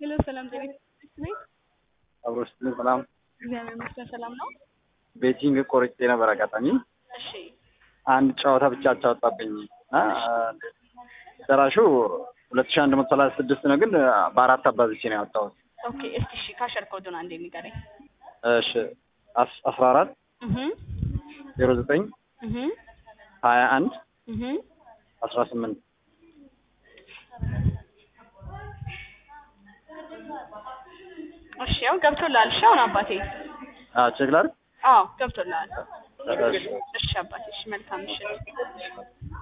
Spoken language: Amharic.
ሄሎ ሰላም ጤና ይስጥልኝ። አብሮ ስትል ሰላም እግዚአብሔር ይመስገን ሰላም ነው። ቤቲንግ ቆርጬ ነበር አጋጣሚ እሺ አንድ ጨዋታ ብቻ አቻወጣብኝ እና ደራሹ ሁለት ሺህ አንድ መቶ ሰላሳ ስድስት ነው፣ ግን በአራት አባዝቼ ነው ያወጣሁት። ኦኬ እስቲ እሺ ካሸር ኮዱን አንዴ ንገረኝ። እሺ አስ- አስራ አራት እህ ዜሮ ዘጠኝ እህ ሀያ አንድ እህ አስራ ስምንት እሺ ያው ገብቶልሃል። እሺ አሁን አባቴ ቼክ ላድርግ። አዎ ገብቶልሃል። እሺ። እሺ አባቴ እሺ መልካም ምሽት።